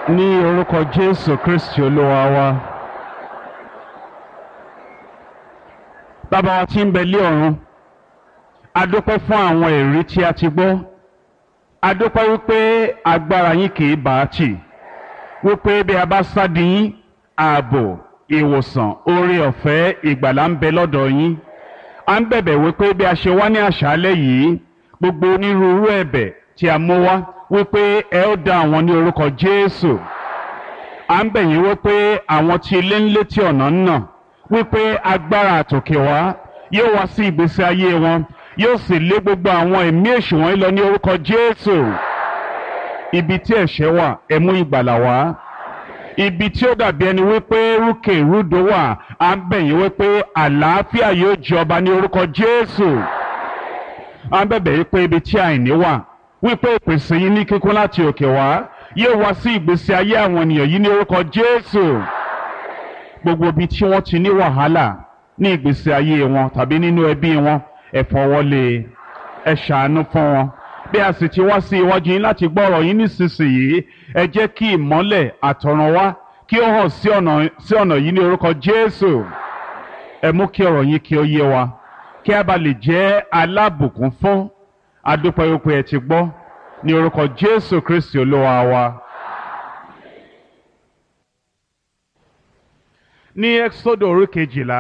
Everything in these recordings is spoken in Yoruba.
ní orúkọ jésù kristi olúwa wa bàbá wa tí ń bẹ lé ọ̀run a dúpẹ́ fún àwọn èrí tí a ti gbọ́ a dúpẹ́ wípé agbára yín kì í bá a tì wípé bí a bá sádi yín ààbò ìwòsàn oore ọ̀fẹ́ ìgbàlà ń bẹ lọ́dọ̀ yín a ń bẹ̀bẹ̀ wípé bí a ṣe wá ní àṣálẹ́ yìí gbogbo onírúurú ẹ̀bẹ̀ tí a mú wá wípé ẹ ó dá àwọn ní orúkọ jésù à ń bẹ̀ yín wípé àwọn tí ilé ń létí ọ̀nà ń nà wípé agbára àtòkè wá yóò wá sí ìgbésí ayé wọn yóò sì lé gbogbo àwọn ẹ̀mí èṣù wọn lọ ní orúkọ jésù ibi tí ẹ̀ṣẹ̀ wà ẹ mú ìgbàlà wá ibi tí ó dàbí ẹni wípé rúkè rúdò wà à ń bẹ̀ yín wípé àlàáfíà yóò jọba ní orúkọ jésù à ń bẹ̀bẹ̀ wípé ibi tí àìní wà wípé ìpèsè yín ní kíkún láti òkè wá yóò wá sí ìgbésí ayé àwọn ènìyàn yìí ní orúkọ jésù gbogbo ibi tí wọ́n ti ní wàhálà ní ìgbésí ayé wọn tàbí nínú ẹbí wọn ẹ fọwọ́lé ẹ ṣàánú fún wọn bí a sì ti wá sí iwájú yín láti gbọ́ ọ̀rọ̀ yín nísinsìnyí ẹ jẹ́ kí ìmọ́lẹ̀ àtọ̀run wá kí ó hàn sí ọ̀nà sí ọ̀nà yìí ní orúkọ jésù ẹ mú kí ọ̀rọ̀ yín kí ó yé wa kí a bá lè jẹ́ alábùkún fún adúpẹ́ wípé ẹ ti gbọ́ ní orúkọ jésù kristi olúwa wa. ní ẹ́xódò orí kejìlá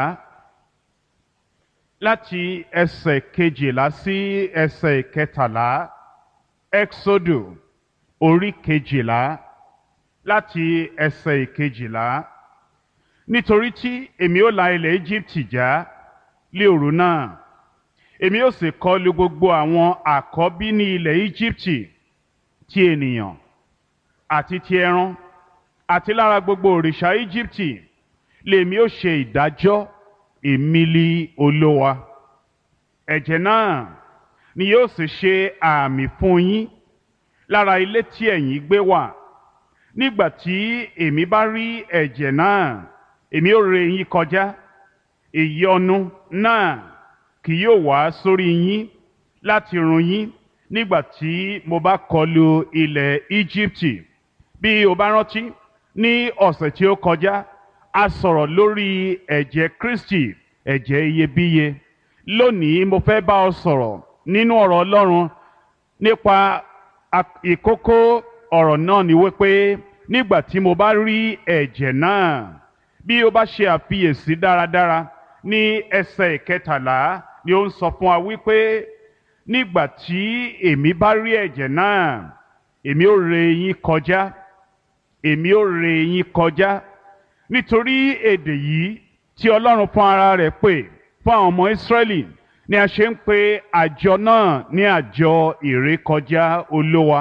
láti ẹsẹ̀ kejìlá sí ẹsẹ̀ kẹtàlá ẹ́xódò orí kejìlá láti ẹsẹ̀ kejìlá nítorí tí èmi ó la ilẹ̀ Íjíbítì já lé òru náà èmi ó sì kọlu gbogbo àwọn àkọ́bí ní ilẹ̀ Íjíbítì ti ènìyàn àti ti ẹran àti lára gbogbo òrìṣà Íjíbítì lèmi ó ṣe ìdájọ́ èmìlì olówa ẹ̀jẹ̀ náà ni yóò sì ṣe àmì fún yín lára ilé tí ẹ̀yin gbé wà nígbà tí èmi bá rí ẹ̀jẹ̀ náà èmi ó ré yín kọjá ìyọnu náà kì yóò wá sórí yín láti run yín nígbà tí mo bá kọlu ilẹ̀ Íjíbítì bí o bá rántí ní ọ̀sẹ̀ tí ó kọjá a sọ̀rọ̀ lórí ẹ̀jẹ̀ Kristi ẹ̀jẹ̀ iyebíye lónìí mo fẹ́ bá ọ sọ̀rọ̀ nínú ọ̀rọ̀ Ọlọ́run nípa ìkókó ọ̀rọ̀ náà ni wípé nígbà tí mo bá rí ẹ̀jẹ̀ náà bí o bá ṣe àfiyèsí dáradára ní ẹsẹ̀ ìkẹtàlá ni ó ń sọ fún wa wípé nígbà tí èmi bá rí ẹ̀jẹ̀ náà èmi ó ré yín kọjá èmi ó ré yín kọjá nítorí èdè yìí tí Ọlọ́run fún ara rẹ̀ pè fún àwọn ọmọ Ísírẹ́lì ni a ṣe ń pe àjọ náà ní àjọ ìrékọjá olówa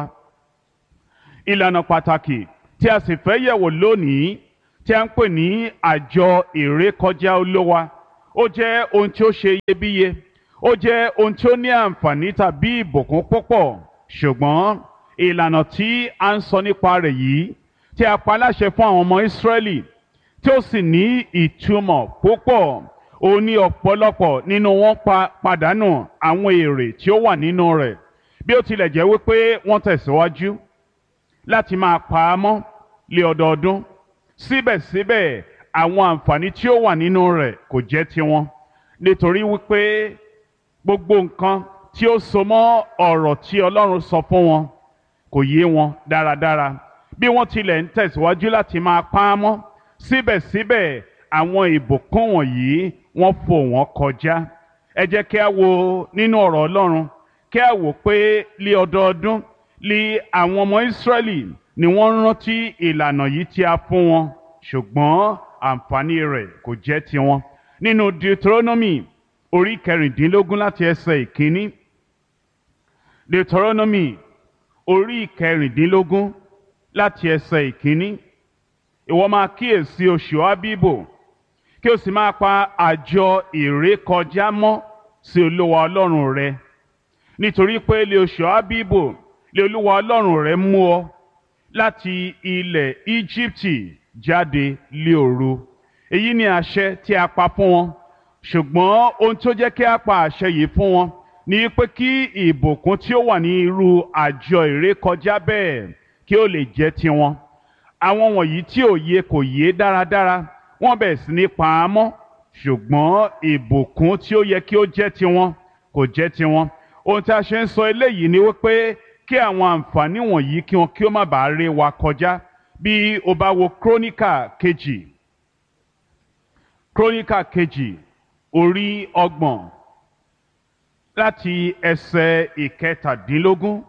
ìlànà pàtàkì tí a sì fẹ́ yẹ̀wò lónìí tí a ń pè ní àjọ ìrékọjá olówa ó jẹ́ ohun tí ó ṣe iyebíye ó jẹ́ ohun tí ó ní àǹfààní tàbí ìbùkún púpọ̀ ṣùgbọ́n ìlànà tí a ń sọ nípa rẹ̀ yìí tí a pa láṣẹ fún àwọn ọmọ Ísírẹ́lì tí ó sì ní ìtumọ̀ púpọ̀ ó ní ọ̀pọ̀lọpọ̀ nínú wọn pa pàdánù àwọn èrè tí ó wà nínú rẹ̀ bí ó tilẹ̀ jẹ́ wípé wọ́n tẹ̀síwájú láti máa pa á mọ́ lé ọdọọdún síbẹ̀síbẹ̀ àwọn àǹfààní tí ó wà nínú rẹ̀ kò jẹ́ tiwọn nítorí wípé gbogbo nǹkan tí ó so mọ́ ọ̀rọ̀ tí Ọlọ́run sọ fún wọn kò yé wọn dáradára bí wọ́n tilẹ̀ ń tẹ̀síwájú láti máa pa á mọ́ síbẹ̀síbẹ̀ àwọn ìbùkún wọ̀nyí wọ́n fò wọ́n kọjá ẹ jẹ́ kí a wo nínú ọ̀rọ̀ Ọlọ́run kí a wò pé lé ọdọọdún lé àwọn ọmọ Ísírẹ́lì ni wọ́n rántí ìlànà yìí tí a fún wọn ṣùgbọ́n àǹfààní rẹ̀ kò jẹ́ tiwọn nínú Deuteronomy orí kẹrìndínlógún láti ẹsẹ̀ ìkíní Deuteronomy orí kẹrìndínlógún láti ẹsẹ̀ ìkíní ìwọ máa kíyèsí oṣù Ábíbò kí o sì máa pa àjọ ìrékọjá mọ́ sí Olúwa Ọlọ́run rẹ nítorí pé lé oṣù Ábíbò lé Olúwa Ọlọ́run rẹ mú ọ láti ilẹ̀ Íjíbítì jáde lé òru èyí ni àṣẹ tí a pa fún wọn ṣùgbọ́n ohun tó jẹ́ kí a pa àṣẹ yìí fún wọn ni pé kí ìbùkún tí ó wà ní irú àjọ ìrékọjá bẹ́ẹ̀ kí ó lè jẹ́ tiwọn àwọn wọ̀nyí tí òye kò yé dáradára wọ́n bẹ̀rẹ̀ sí ní pa á mọ́ ṣùgbọ́n ìbùkún tí ó yẹ kí ó jẹ́ tiwọn kò jẹ́ tiwọn ohun tí a ṣe ń sọ eléyìí ni wípé kí àwọn àǹfààní wọ̀nyí kí wọn kí ó má bàa ré wa kọjá bí o bá wo króníkà kejì króníkà kejì orí ọgbọ̀n láti ẹsẹ̀ ìkẹtàdínlógún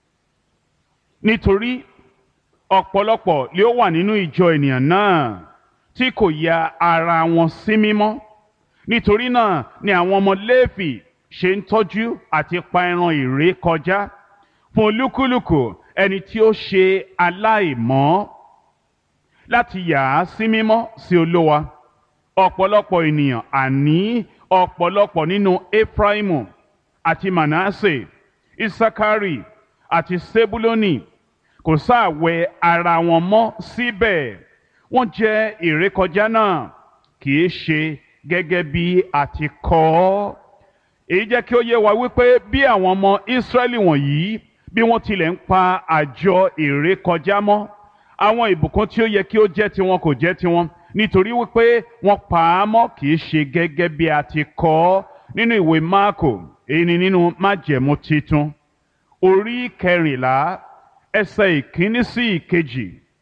nítorí ọ̀pọ̀lọpọ̀ lé ó wà nínú ìjọ ènìyàn náà tí kò ya ara wọn sí mímọ́ nítorí náà ni àwọn ọmọ Léfì ṣe ń tọ́jú àti pa ẹran ìré kọjá fún olúkúlùkù ẹni tí ó ṣe aláìmọ́ láti yà á sí mímọ́ sí Olúwa ọ̀pọ̀lọpọ̀ ènìyàn àní ọ̀pọ̀lọpọ̀ nínú Efraimu àti Manasse Isakari àti Sebuloni kò sáàwẹ̀ ara wọn mọ́ síbẹ̀ wọ́n jẹ ìrékọjá náà kì í ṣe gẹ́gẹ́ bí a ti kọ ọ́ èyí jẹ́ kí ó yé wa wípé bí àwọn ọmọ Ísírẹ́lì wọ̀nyí bí wọ́n tilẹ̀ ń pa àjọ ìrékọjá mọ́ àwọn ìbùkún tí ó yẹ kí ó jẹ́ tiwọn kò jẹ́ tiwọn nítorí wípé wọ́n pa á mọ́ kì í ṣe gẹ́gẹ́ bí a ti kọ ọ́ nínú ìwé Máàkò èyí ni nínú májẹ̀mú titun orí kẹrìnlá ẹsẹ̀ ìkíní sí ìkejì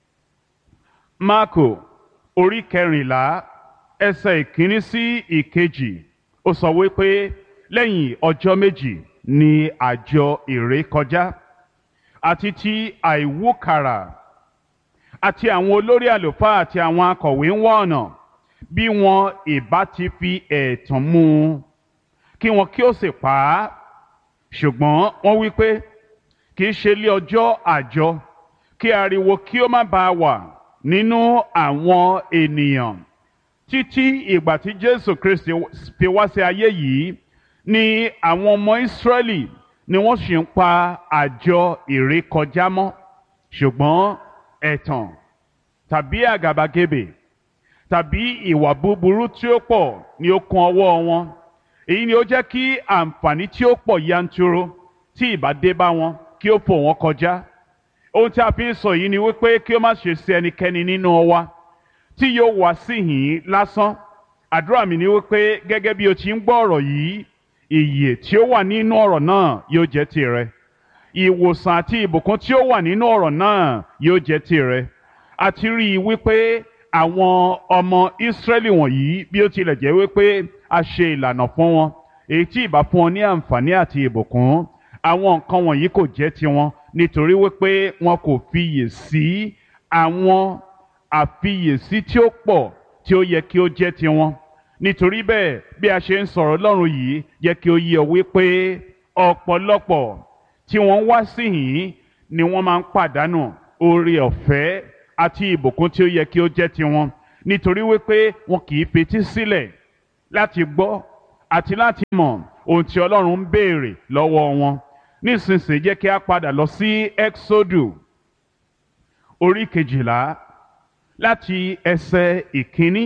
Máàkò orí kẹrìnlá ẹsẹ̀ ìkíní sí ìkejì ó sọ wípé lẹ́yìn ọjọ́ méjì ni àjọ ìrékọjá àti ti àìwúkàrà àti àwọn olórí àlùfáà àti àwọn akọ̀wé ń wá ọ̀nà bí wọn ìbá ti fi ẹ̀tàn mú un kí wọn kí ó sì pa á ṣùgbọ́n wọ́n wí pé kì í ṣe lé ọjọ́ àjọ kí ariwo kí ó má bàa wà nínú àwọn ènìyàn títí ìgbà tí Jésù Kristi fi wá sí ayé yìí ni àwọn ọmọ Ísírẹ́lì ni wọ́n sì ń pa àjọ ìrékọjá mọ́ ṣùgbọ́n ẹ̀tàn tàbí àgàbàgebè tàbí ìwà búburú tí ó pọ̀ ni ó kún ọwọ́ wọn èyí ni ó jẹ́ kí àǹfààní tí ó pọ̀ yanturu tí ìbá dé bá wọn kí ó fò wọ́n kọjá ohun tí a fi ń sọ yìí ni wípé kí ó má ṣe sí ẹnikẹ́ni nínú wa tí yóò wá síhìn lásán àdúrà mi ni wípé gẹ́gẹ́ bí o ti ń gbọ́ ọ̀rọ̀ yìí ìyè tí ó wà nínú ọ̀rọ̀ náà yóò jẹ́ tirẹ̀ ìwòsàn àti ìbùkún tí ó wà nínú ọ̀rọ̀ náà yóò jẹ́ tirẹ̀ àti rí i wípé àwọn ọmọ Ísírẹ́lì wọ̀nyí bí ó tilẹ̀ jẹ́ wípé a ṣe ìlànà fún wọn èyí tí ìbá fún wọn ní àǹfààní àti ìbùkún àwọn nǹkan wọ̀nyí kò jẹ́ tiwọn nítorí wípé wọn kò fiyè sí àwọn àfiyèsí tí ó pọ̀ tí ó yẹ kí ó jẹ́ tiwọn nítorí bẹ́ẹ̀ bí a ṣe ń sọ̀rọ̀ Ọlọ́run yìí yẹ kí ó yé ọ wípé ọ̀pọ̀lọpọ̀ tí wọ́n wá síhìn ni wọ́n máa ń pàdánù oore ọ̀fẹ́ àti ìbùkún tí ó yẹ kí ó jẹ́ tiwọn nítorí wípé wọn kì í fetí sílẹ̀ láti gbọ́ àti láti mọ̀ ohun tí Ọlọ́run ń béèrè lọ́wọ́ wọn nísinsìnyí jẹ́ kí a padà lọ sí Exodu orí kejìlá láti ẹsẹ̀ ìkíní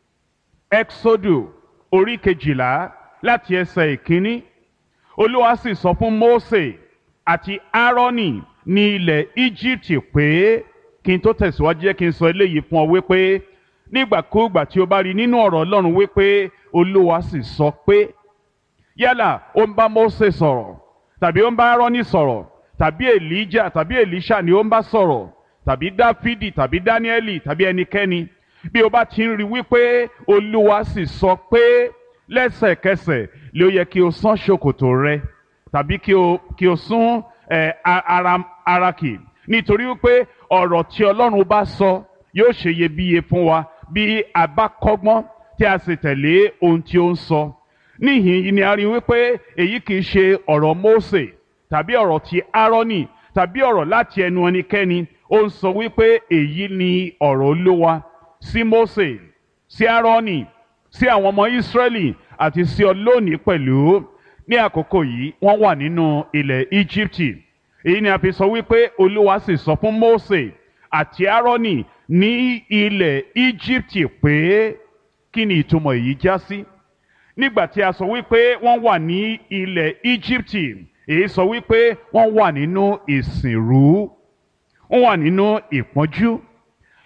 Exodu orí kejìlá láti ẹsẹ̀ ìkíní Olúwa sì sọ fún Mósè àti Áárónì ní ilẹ̀ Íjíbítì pé kí n tó tẹ̀síwájú jẹ́ kí n sọ eléyìí fún ọ wípé nígbàkúùgbà tí o bá rí nínú ọ̀rọ̀ Ọlọ́run wípé Olúwa sì sọ pé yálà ó ń bá Mósè sọ̀rọ̀ tàbí ó ń bá Áárónì sọ̀rọ̀ tàbí Èlíjà tàbí Èlíṣà ni ó ń bá sọ̀rọ̀ tàbí Dáfídì tàbí Dáníẹ́lì tàbí ẹnikẹ́ni bí o bá ti ń rí wípé Olúwa sì sọ pé lẹ́sẹ̀kẹsẹ̀ ló yẹ kí o sán ṣòkòtò rẹ tàbí kí o kí o sún ẹ ara ara kì nítorí wípé ọ̀rọ̀ tí Ọlọ́run bá sọ yóò ṣe iyebíye fún wa bí a bá kọ́gbọ́n tí a sì tẹ̀lé ohun tí ó ń sọ níhìn yìí ni a rí wípé èyí kì í ṣe ọ̀rọ̀ Mósè tàbí ọ̀rọ̀ ti Áárónì tàbí ọ̀rọ̀ láti ẹnu ẹnikẹ́ni ó ń sọ wípé èyí ni ọ̀rọ̀ Olúwa sí Mósè sí Áárónì sí àwọn ọmọ Ísírẹ́lì àti sí ọ lónìí pẹ̀lú ní àkókò yìí wọ́n wà nínú ilẹ̀ Íjíbítì èyí ni a fi sọ wípé Olúwa sì sọ fún Mósè àti Áárónì ní ilẹ̀ Íjíbítì pé kí ni ìtumọ̀ èyí já sí nígbà tí a sọ wípé wọ́n wà ní ilẹ̀ Íjíbítì èyí sọ wípé wọ́n wà nínú ìsìnrú wọ́n wà nínú ìpọ́njú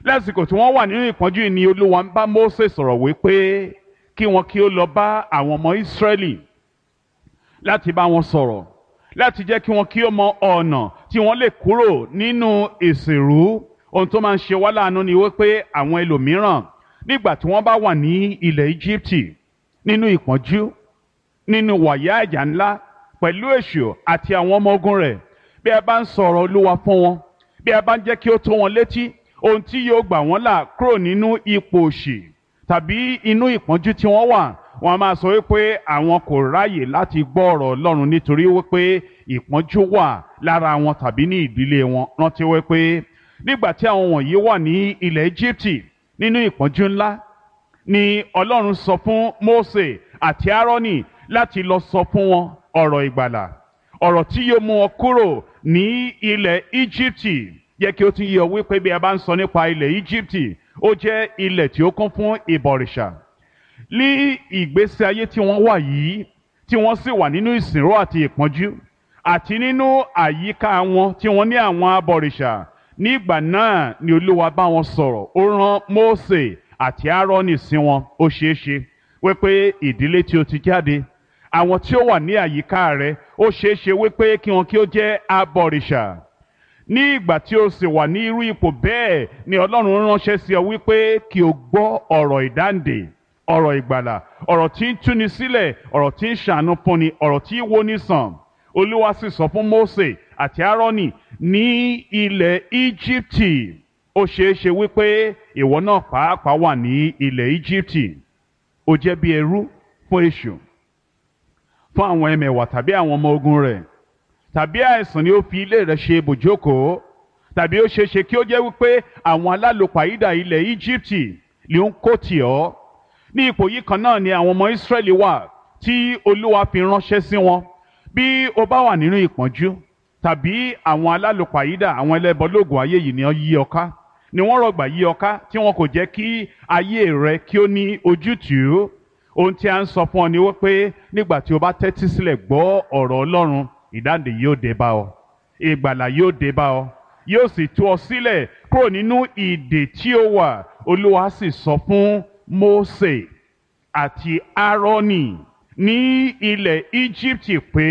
lásìkò tí wọ́n wà nínú ìpọ́njú yìí ni olúwa ń bá Mósè sọ̀rọ̀ wípé kí wọn kí ó lọ bá àwọn ọmọ Ísírẹ́lì láti bá wọn sọ̀rọ̀ láti jẹ́ kí wọn kí ó mọ ọ̀nà tí wọ́n lè kúrò nínú ìsìnrú ohun tó máa ń ṣe wá láàánú ni wípé àwọn ẹlòmíràn nígbà tí wọ́n bá wà ní ilẹ̀ Íjíbítì nínú ìpọ́njú nínú wàyà àjà ńlá pẹ̀lú èṣù àti àwọn ọmọ ogun rẹ̀ bí a bá ń sọ̀rọ̀ olúwa fún wọn bí a bá ń jẹ́ kí ó tó wọn létí ohun tí yóò gbà wọ́n là kúrò nínú ipò òṣì tàbí inú ìpọ́njú tí wọ́n wà wọ́n á máa sọ wípé àwọn kò ráàyè láti gbọ́ ọ̀rọ̀ Ọlọ́run nítorí wípé ìpọ́njú wà lára wọn tàbí ní ìdílé wọn rántí wípé nígbà tí àwọn wọ̀nyí wà ní ilẹ̀ Íjíbítì nínú ìpọ́njú ńlá ni Ọlọ́run sọ fún Mósè àti Árónì láti lọ sọ fún wọn ọ̀rọ̀ ìgbàlà ọ̀rọ̀ tí yóò mú wọn kúrò ní ilẹ̀ Íjíbítì yẹ kí ó tún yé ọ wípé bí a bá ń sọ nípa ilẹ̀ Íjíbítì ó jẹ́ ilẹ̀ tí ó kún fún ìbọ̀rìṣà ní ìgbésí ayé tí wọ́n wà yìí tí wọ́n sì wà nínú ìsìnró àti ìpọ́njú àti nínú àyíká wọn tí wọ́n ní àwọn abọ̀rìṣà nígbà náà ni Olúwa bá wọn sọ̀rọ̀ ó rán Mósè àti Árónì sí wọn ó ṣeé ṣe wípé ìdílé tí ó ti jáde àwọn tí ó wà ní àyíká rẹ ó ṣeé ṣe wípé kí wọn kí ó jẹ́ abọ̀rìṣà ní ìgbà tí o sì wà ní irú ipò bẹ́ẹ̀ ni Ọlọ́run ránṣẹ́ sí ọ wípé kí o gbọ́ ọ̀rọ̀ ìdáǹdè ọ̀rọ̀ ìgbàlà ọ̀rọ̀ tí ń túni sílẹ̀ ọ̀rọ̀ tí ń ṣàánú fúnni ọ̀rọ̀ tí ń woni sàn Olúwa sì sọ fún Mósè àti Árónì ní ilẹ̀ Íjíbítì ó ṣeé ṣe wípé ìwọ náà pàápàá wà ní ilẹ̀ Íjíbítì ó jẹ́ bí ẹrú fún èṣù fún àwọn ẹmẹ̀wà tàbí àwọn ọmọ ogun rẹ̀ tàbí àìsàn ni ó fi ilé rẹ̀ ṣe ibùjókòó tàbí ó ṣeéṣe kí ó jẹ́ wípé àwọn alálòpàídà ilẹ̀ Íjíbítì ló ń kó tì ọ́ ní ipò yìí kan náà ni àwọn ọmọ Ísírẹ́lì wà tí Olúwa fi ránṣẹ́ sí wọn bí o bá wà nínú ìpọ́njú tàbí àwọn alálòpàídà àwọn ẹlẹ́bọlóògùn ayé yìí ni wọ́n yí ọ ká ni wọ́n rọ̀gbà yí ọ ká tí wọn kò jẹ́ kí ayé rẹ kí ó ní ojútùú ohun tí a ń sọ fún ọ ni wípé nígbà tí o bá tẹ́tí sílẹ̀ gbọ́ ọ̀rọ̀ Ọlọ́run ìdáǹdè yóò dé bá ọ ìgbàlà yóò dé bá ọ yóò sì tú ọ sílẹ̀ kúrò nínú ìdè tí ó wà Olúwa sì sọ fún Mósè àti Árónì ní ilẹ̀ Íjíbítì pé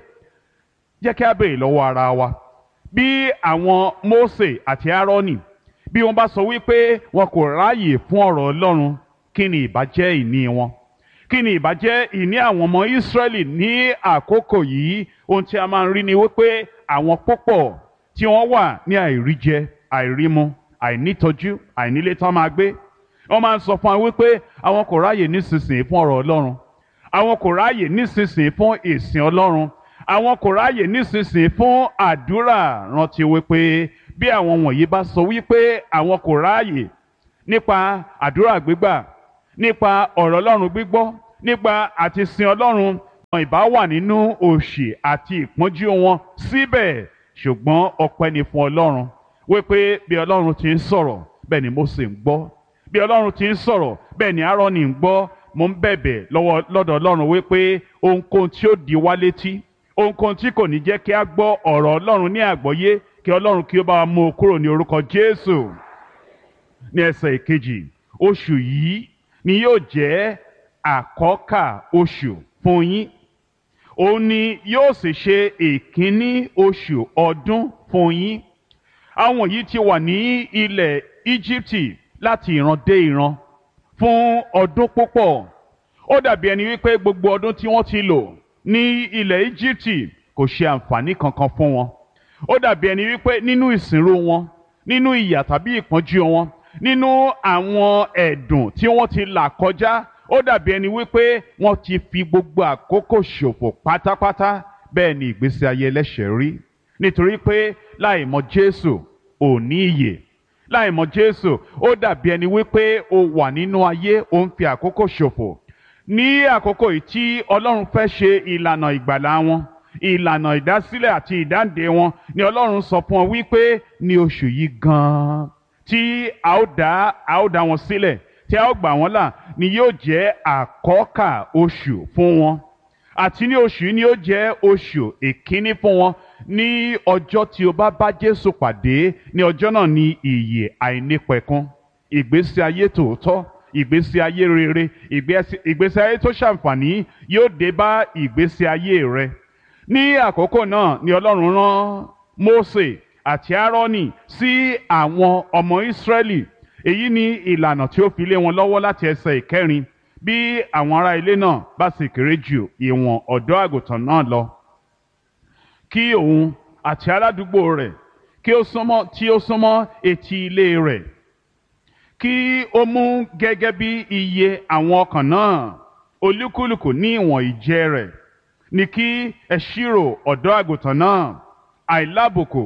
jẹ́ kí a béèrè lọ́wọ́ ara wa bí àwọn Mósè àti Árónì bí wọ́n bá sọ wípé wọn kò ráàyè fún ọ̀rọ̀ Ọlọ́run kí ni ìbá jẹ́ ìní wọn kí ni ìbá jẹ́ ìní àwọn ọmọ Ísírẹ́lì ní àkókò yìí ohun tí a máa ń rí ni wípé àwọn púpọ̀ tí wọ́n wà ní àìríjẹ àìrímu àìnítọ́jú àìnílé tán máa gbé wọ́n máa ń sọ fún wa wípé àwọn kò ráàyè nísinsìnyí fún ọ̀rọ̀ Ọlọ́run àwọn kò ráàyè nísinsìnyí fún ìsìn Ọlọ́run àwọn kò ráàyè nísinsìnyí fún àdúrà rántí wípé bí àwọn wọ̀nyí bá sọ wípé àwọn kò ráàyè nípa àdúrà gbígbà nípa ọ̀rọ̀ Ọlọ́run gbígbọ́ nípa àti sin Ọlọ́run wọn ìbá wà nínú òṣì àti ìpọ́njú wọn síbẹ̀ ṣùgbọ́n ọpẹ́ ni fún Ọlọ́run wípé bí Ọlọ́run ti ń sọ̀rọ̀ bẹ́ẹ̀ ni Mósè ń gbọ́ bí Ọlọ́run ti ń sọ̀rọ̀ bẹ́ẹ̀ ni Árónì ń gbọ́ mo ń bẹ̀bẹ̀ lọ́wọ́ lọ́dọ̀ Ọlọ́run wípé ohunkóhun tí ó di wá létí ohunkóhun tí kò ní jẹ́ kí a gbọ́ ọ̀rọ̀ Ọlọ́run ní àgbọ́yé kí Ọlọ́run kí ó bá wa mú o kúrò ní orúkọ Jésù ní ẹsẹ̀ ìkejì oṣù yìí ni yóò jẹ́ àkọ́kà oṣù fún yín òun ni yóò sì ṣe ìkíní oṣù ọdún fún yín àwọn yìí ti wà ní ilẹ̀ Íjíbítì láti ìran dé ìran fún ọdún púpọ̀ ó dàbí ẹni wípé gbogbo ọdún tí wọ́n ti lò ní ilẹ̀ Íjíbítì kò ṣe àǹfààní kankan fún wọn ó dàbí ẹni wípé nínú ìsìnrú wọn nínú ìyà tàbí ìpọ́njú wọn nínú àwọn ẹ̀dùn tí wọ́n ti là kọjá ó dàbí ẹni wípé wọ́n ti fi gbogbo àkókò ṣòfò pátápátá bẹ́ẹ̀ ni ìgbésí ayé ẹlẹ́ṣẹ̀ rí nítorí pé láì mọ̀ Jésù ò ní ìyè láì mọ̀ Jésù ó dàbí ẹni wípé o wà nínú ayé o ń fi àkókò ṣòfò ní àkókò yìí tí Ọlọ́run fẹ́ ṣe ìlànà ìgbàlà wọn ìlànà ìdásílẹ̀ àti ìdáǹdè wọn ni Ọlọ́run sọ fún ọ wípé ní oṣù yìí gan-an tí a ó dá a ó dá wọn sílẹ̀ tí a ó gbà wọ́n là ni yóò jẹ́ àkọ́kà oṣù fún wọn àti ní oṣù yìí ni yóò jẹ́ oṣù ìkíní fún wọn ní ọjọ́ tí o bá bá Jésù pàdé ní ọjọ́ náà ni ìyè àìnípẹ̀kun ìgbésí ayé tòótọ́ ìgbésí ayé rere ìgbésí ìgbésí ayé tó ṣàǹfààní yóò dé bá ìgbésí ayé rẹ ní àkókò náà ni Ọlọ́run rán Mósè àti Áárónì sí àwọn ọmọ Ísírẹ́lì èyí ni ìlànà tí ó fi lé wọn lọ́wọ́ láti ẹsẹ̀ ìkẹrin bí àwọn ará ilé náà bá sì kéré jù ìwọ̀n ọ̀dọ́ àgùntàn náà lọ kí òun àti aládùúgbò rẹ̀ kí ó súnmọ́ tí ó súnmọ́ etí ilé rẹ̀ kí ó mú gẹ́gẹ́ bí iye àwọn ọkàn náà olúkúlùkù ní ìwọ̀n ìjẹ rẹ̀ ní kí ẹ ṣírò ọ̀dọ́ àgùntàn náà àìlábùkù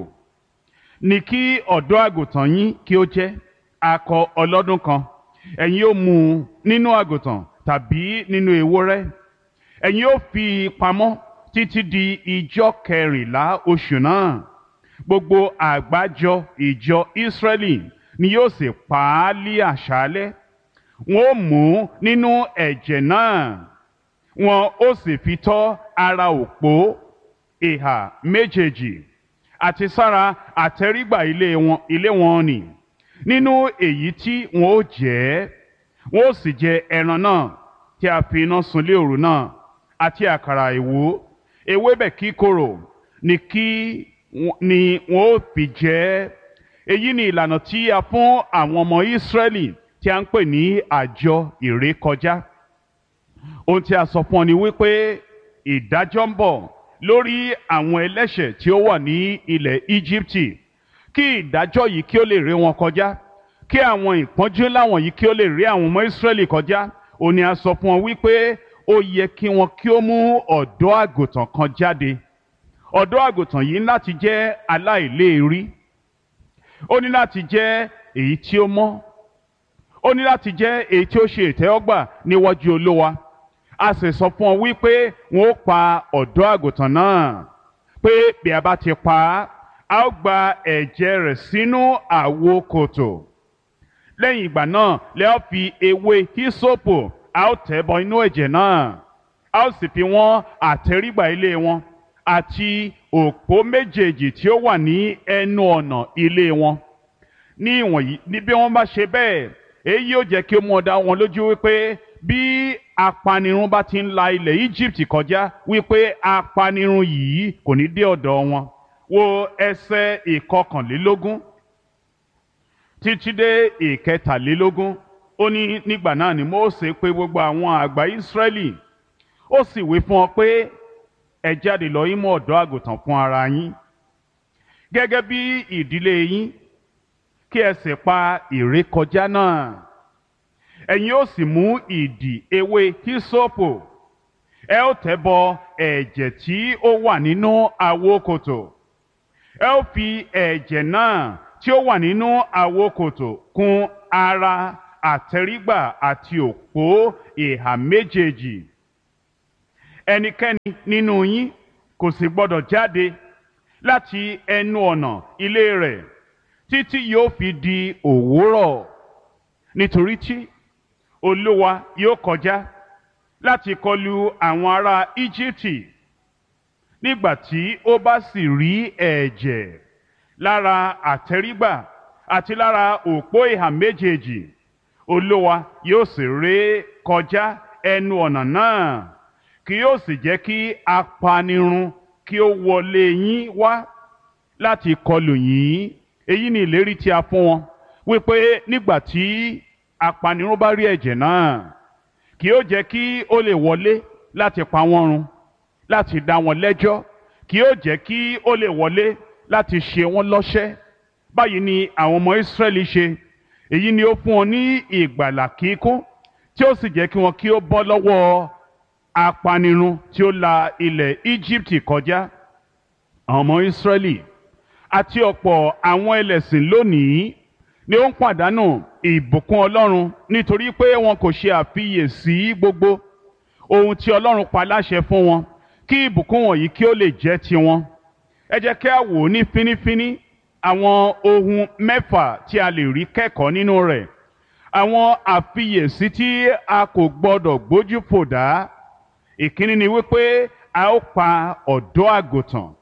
ní kí ọ̀dọ́ àgùntàn yín kí ó jẹ́ akọ ọlọ́dún kan ẹ̀yin ó mú un nínú àgùntàn tàbí nínú ewúrẹ́ ẹ̀yin ó fi pamọ́ títí di ijọ́ kẹrìnlá oṣù náà gbogbo àgbájọ ìjọ Ísírẹ́lì ni yóò sì pa á lí àṣálẹ́ wọn ó mú nínú ẹ̀jẹ̀ náà wọn ó sì fi tọ́ ara òpó ìhà méjèèjì àti sára àtẹrígbà ilé wọn ilé wọn nì nínú èyí tí wọn ó jẹ wọn ó sì jẹ ẹran náà tí a fi iná sun lé òru náà àti àkàrà ìwó ewébẹ̀ kíkorò ni kí ni wọn ó fi jẹ èyí ni ìlànà tí a fún àwọn ọmọ Ísírẹ́lì tí a ń pè ní àjọ ìrékọjá ohun tí a sọ fún ọ ni wípé ìdájọ́ ń bọ̀ lórí àwọn ẹlẹ́ṣẹ̀ tí ó wà ní ilẹ̀ Íjíbítì kí ìdájọ́ yìí kí ó lè ré wọn kọjá kí àwọn ìpọ́njú láwọn yìí kí ó lè rí àwọn ọmọ Ísírẹ́lì kọjá òun ni a sọ fún ọ wípé ó yẹ kí wọn kí ó mú ọ̀dọ́ àgùntàn kan jáde ọ̀dọ́ àgùntàn yìí láti jẹ́ aláìléèrí ó ní láti jẹ́ èyí tí ó mọ́ ó ní láti jẹ́ èyí tí ó ṣe ìtẹ́wọ́gbà níwájú Olúwa a sì sọ fún ọ wípé wọn ó pa ọ̀dọ́ àgùntàn náà pé bí a bá ti pa á a ó gba ẹ̀jẹ̀ rẹ̀ sínú àwo kòtò lẹ́yìn ìgbà náà lẹ́ ó fi ewé hísòpù a ó tẹ̀ bọ inú ẹ̀jẹ̀ náà a ó sì fi wọ́n àtẹrígbà ilé wọn àti òpó méjèèjì tí ó wà ní ẹnu ọ̀nà ilé wọn ní ìwọ̀nyí ní bí wọ́n bá ṣe bẹ́ẹ̀ èyí yóò jẹ́ kí ó mú ọ dá wọn lójú wípé bí apanirun bá ti ń la ilẹ̀ Egypt kọjá wípé apanirun yìí kò ní dé ọ̀dọ̀ wọn wo ẹsẹ̀ ìkọkànlélógún títí dé ìkẹtàlélógún ó ní nígbà náà ni Mósè pè gbogbo àwọn àgbà Ísírẹ́lì ó sì wí fún ọ pé ẹ jáde lọ yín mú ọ̀dọ́ àgùntàn fún ara yín gẹ́gẹ́ bí ìdílé yín kí ẹ sì pa ìrékọjá náà ẹ̀yin ó sì mú ìdì ewé hísópù ẹ ó tẹ̀ bọ ẹ̀jẹ̀ tí ó wà nínú àwo kòtò ẹ ó fi ẹ̀jẹ̀ náà tí ó wà nínú àwo kòtò kùn ara àtẹrígbà àti òpó ìhà méjèèjì ẹnikẹ́ni nínú yín kò sì gbọdọ̀ jáde láti ẹnu ọ̀nà ilé rẹ̀ títí yóò fi di òwúrọ̀ nítorí tí olúwa yóò kọjá láti kọlu àwọn ará íjíbítì nígbà tí ó bá sì rí ẹ̀jẹ̀ lára àtẹrígbà àti lára òpó ìhà méjèèjì olúwa yóò sì ré kọjá ẹnu ọ̀nà náà kì yóò sì jẹ́ kí apanirun kí ó wọlé yín wá láti kọlù yín èyí ni ìlérí tí a fún wọn wípé nígbà tí apanirun bá rí ẹ̀jẹ̀ náà kì yóò jẹ́ kí ó lè wọlé láti pa wọ́n run láti dá wọn lẹ́jọ́ kì yóò jẹ́ kí ó lè wọlé láti ṣe wọ́n lọ́ṣẹ́ báyìí ni àwọn ọmọ Ísírẹ́lì ṣe èyí ni ó fún wọn ní ìgbàlà kíkún tí ó sì jẹ́ kí wọn kí ó bọ́ lọ́wọ́ apanirun tí ó la ilẹ̀ Íjíbítì kọjá àwọn ọmọ Ísírẹ́lì àti ọ̀pọ̀ àwọn ẹlẹ́sìn lónìí ni ó ń pàdánù ìbùkún Ọlọ́run nítorí pé wọn kò ṣe àfiyèsí gbogbo ohun tí Ọlọ́run pa láṣẹ fún wọn kí ìbùkún wọ̀nyí kí ó lè jẹ́ tiwọn ẹ jẹ́ kí a wò ó ní fínífíní àwọn ohun mẹ́fà tí a lè rí kẹ́kọ̀ọ́ nínú rẹ̀ àwọn àfiyèsí tí a kò gbọdọ̀ gbójú fò dá ìkíní ni wípé a ó pa ọ̀dọ́ àgùntàn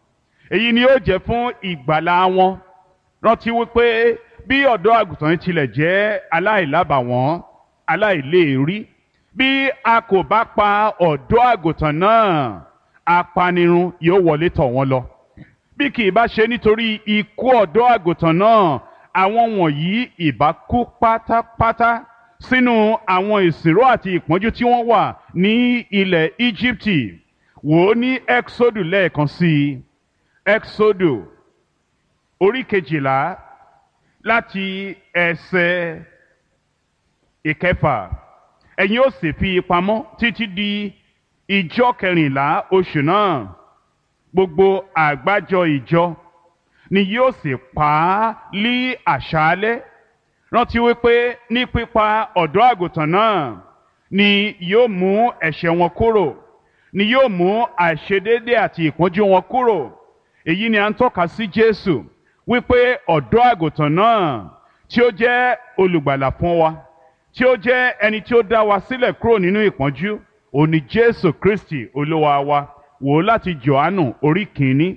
èyí ni yóò jẹ́ fún ìgbàlà wọn rántí wípé bí ọ̀dọ́ àgùntàn yìí tilẹ̀ jẹ́ aláìlábàwọ́n aláìléèrí bí a kò bá pa ọ̀dọ́ àgùntàn náà apanirun yóò wọlé tọ̀ wọ́n lọ bí kì í bá ṣe nítorí ikú ọ̀dọ́ àgùntàn náà àwọn wọ̀nyí ìbá kú pátápátá sínú àwọn ìsìnró àti ìpọ́njú tí wọ́n wà ní ilẹ̀ Íjíbítì wò ó ní Exodus lẹ́ẹ̀kan sí i Exodus orí kejìlá láti ẹsẹ̀ ìkẹfà ẹ̀yin ó sì fi pamọ́ títí di ìjọ kẹrìnlá oṣù náà gbogbo àgbájọ ìjọ ni yóò sì pa á lí àṣálẹ́ rántí wípé ní pípa ọ̀dọ́ àgùntàn náà ni yóò mú ẹ̀ṣẹ̀ wọn kúrò ni yóò mú àìṣedéédé àti ìpọ́njú wọn kúrò èyí ni à ń tọ́ka sí Jésù wípé ọ̀dọ́ àgùntàn náà tí ó jẹ́ olùgbàlà fún wa tí ó jẹ́ ẹni tí ó dá wa sílẹ̀ kúrò nínú ìpọ́njú òní Jésù Kristi olúwa wa wò ó láti Jòhánù orí kìíní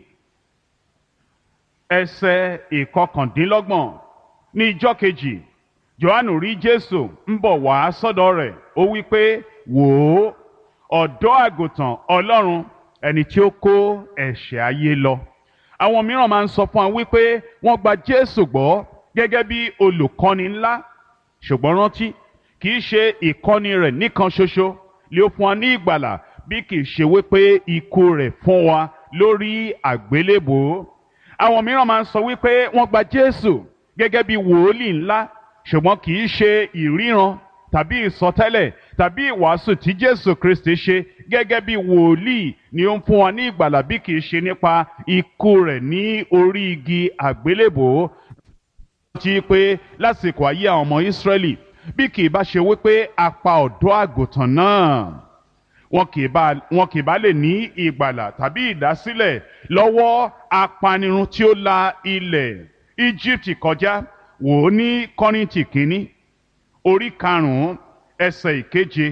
ẹsẹ̀ ìkọkàndínlọ́gbọ̀n ní ijọ́ kejì Jòhánù rí Jésù ń bọ̀ wá sọ́dọ̀ rẹ̀ ó wí pé wò ó ọ̀dọ́ àgùntàn Ọlọ́run ẹni tí ó kó ẹ̀ṣẹ̀ ayé lọ àwọn mìíràn máa ń sọ fún wa wípé wọ́n gba Jésù gbọ́ gẹ́gẹ́ bí olùkọ́ni ńlá ṣùgbọ́n rántí kì í ṣe ìkọ́ni rẹ̀ nìkan ṣoṣo lé ó fún wa ní ìgbàlà bí kì í ṣe wípé ikú rẹ̀ fún wa lórí àgbélébòó àwọn mìíràn máa ń sọ wípé wọ́n gba Jésù gẹ́gẹ́ bí wòólì ńlá ṣùgbọ́n kì í ṣe ìríran tàbí ìsọtẹ́lẹ̀ tàbí ìwàásù tí Jésù Kristi ṣe gẹ́gẹ́ bí wòlíì ni ó ń fún wa ní ìgbàlà bí kì í ṣe nípa ikú rẹ̀ ní orí igi àgbélébòó ti pé lásìkò ayé àwọn ọmọ Ísírẹ́lì bí kì í bá ṣe wípé a pa ọ̀dọ́ àgùntàn náà wọn kì í bá wọn kì í bá lè ní ìgbàlà tàbí ìdásílẹ̀ lọ́wọ́ apanirun tí ó la ilẹ̀ Íjíbítì kọjá wò ó ní Kọ́ríńtì kínní orí karùn-ún ẹsẹ̀ ìkeje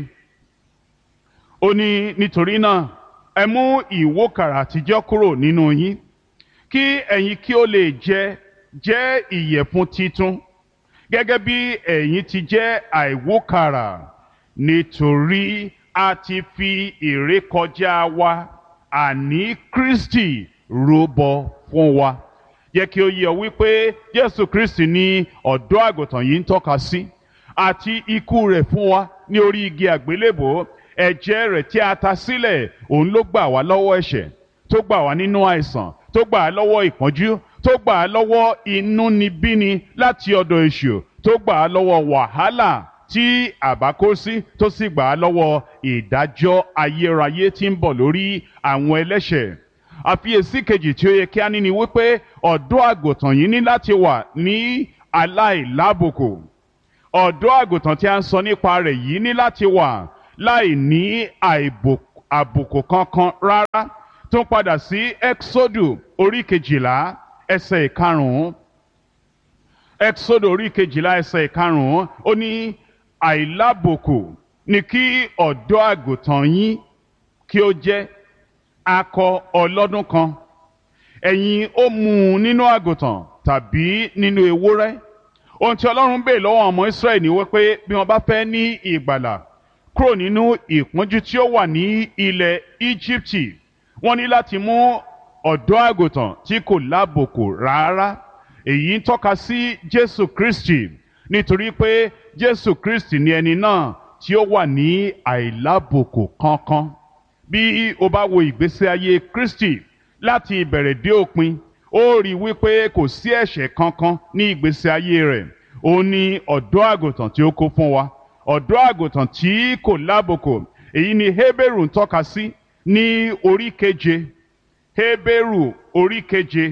ó ní nítorí náà ẹ mú ìwókàrà àtijọ́ kúrò nínú yín kí ẹ̀yin kí ó lè jẹ jẹ́ ìyẹ̀fun titun gẹ́gẹ́ bí ẹ̀yin ti jẹ́ àìwókàrà nítorí a ti fi ìrékọjá wa àní Kristi rúbọ fún wa yẹ kí ó yé ọ wípé Jésù Kristi ni ọ̀dọ́ àgùntàn yìí ń tọ́ka sí àti ikú rẹ̀ fún wa ní orí igi àgbélébòó ẹ̀jẹ̀ rẹ̀ tí a ta sílẹ̀ òun ló gbà wá lọ́wọ́ ẹ̀ṣẹ̀ tó gbà wá nínú àìsàn tó gbà á lọ́wọ́ ìpọ́njú tó gbà á lọ́wọ́ inúnibíni láti ọ̀dọ̀ èṣù tó gbà á lọ́wọ́ wàhálà tí àbá kó sí tó sì gbà á lọ́wọ́ ìdájọ́ ayérayé tí ń bọ̀ lórí àwọn ẹlẹ́ṣẹ̀ àfiyèsí kejì tí ó yẹ kí á ní ni wípé ọ̀dọ́ àgùntàn yìí ní láti wà ní aláìlábùkù ọ̀dọ́ àgùntàn tí a ń sọ nípa rẹ̀ yìí ní láti wà láì ní àbùkù kankan rárá tó ń padà sí exodu orí kejìlá ẹsẹ̀ ìkarùn-ún exodu orí kejìlá ẹsẹ̀ ìkarùn-ún ó ní àìlábùkù ni kí ọ̀dọ́ àgùntàn yín kí ó jẹ́ akọ ọlọ́dún kan ẹ̀yin ó mú un nínú àgùntàn tàbí nínú ewúrẹ́ ohun tí ọlọ́run bèè lọ́wọ́ ọmọ israẹli ni wípé bí wọ́n bá fẹ́ ní ìgbàlà kúrò nínú ìpọ́njú tí ó wà ní ilẹ̀ íjíbítì wọ́n ní láti mú ọ̀dọ́ àgùntàn tí kò lábòkù rárá èyí ń tọ́ka sí jésù kristi nítorí pé jésù kristi ni ẹni náà tí ó wà ní àìlábòkù kankan bí o bá wo ìgbésí ayé kristi láti ìbẹ̀rẹ̀ dé òpin ó rí i wípé kò sí ẹ̀ṣẹ̀ kankan ní ìgbésí ayé rẹ̀ ó ní ọ̀dọ́ àgùntàn tí ó kó fún wa ọ̀dọ́ àgùntàn tí kò lábòkò èyí ni Hébérù ń tọ́ka sí ní orí keje Hébérù orí keje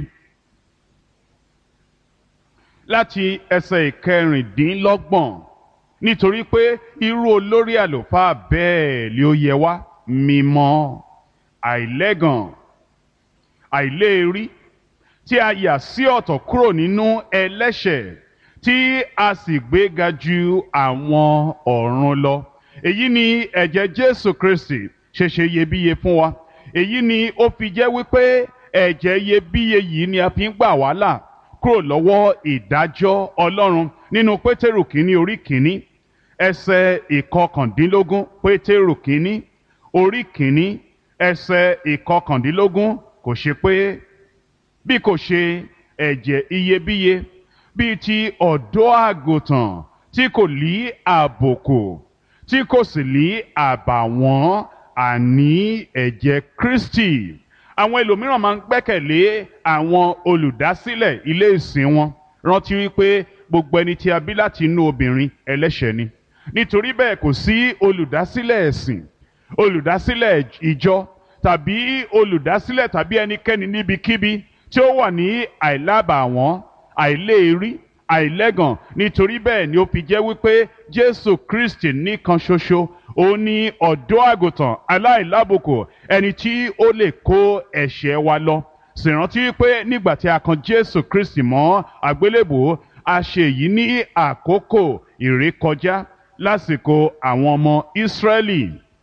láti ẹsẹ̀ ìkẹrìndínlọ́gbọ̀n nítorí pé irú olórí àlùfáà bẹ́ẹ̀ ni ó yẹ wá mímọ́ àìlẹ́gàn àìléèrí tí a yà sí ọ̀tọ̀ kúrò nínú ẹlẹ́ṣẹ̀ tí a sì gbéga ju àwọn ọ̀run lọ. èyí ni ẹ̀jẹ̀ Jésù Kristi ṣe ṣe iyebíye fún wa. èyí ni ó fi jẹ́ wípé ẹ̀jẹ̀ iyebíye yìí ni a fi ń gbà wá là kúrò lọ́wọ́ ìdájọ́ ọlọ́run nínú pétérù kínní orí kínní ẹsẹ̀ ìkọkàndínlógún pétérù kínní orí kínní ẹsẹ̀ ìkọkàndínlógún kò ṣe pé bí kò ṣe ẹ̀jẹ̀ iyebíye bíi ti ọ̀dọ́ àgùntàn tí kò lí àbùkù tí kò sì lí àbàwọ́n àní ẹ̀jẹ̀ Kristi àwọn ẹlòmíràn máa ń gbẹ́kẹ̀lé àwọn olùdásílẹ̀ ilé ìsìn wọn rántí wípé gbogbo ẹni tí a bí láti inú obìnrin ẹlẹ́ṣẹ̀ ni nítorí bẹ́ẹ̀ kò sí olùdásílẹ̀ ẹ̀sìn olùdásílẹ̀ ìjọ tàbí olùdásílẹ̀ tàbí ẹnikẹ́ni níbikíbi tí ó wà ní àìlábàwọ́n àìléèrí àìlẹ́gàn nítorí bẹ́ẹ̀ ni ó fi jẹ́ wípé Jésù Kristi nìkan ṣoṣo ó ní ọ̀dọ́ àgùntàn aláìlábùkù ẹni tí ó lè kó ẹ̀ṣẹ̀ wa lọ sì rántí wípé nígbà tí a kan Jésù Kristi mọ́ àgbélébùú a ṣe èyí ní àkókò ìrékọjá lásìkò àwọn ọmọ Ísírẹ́lì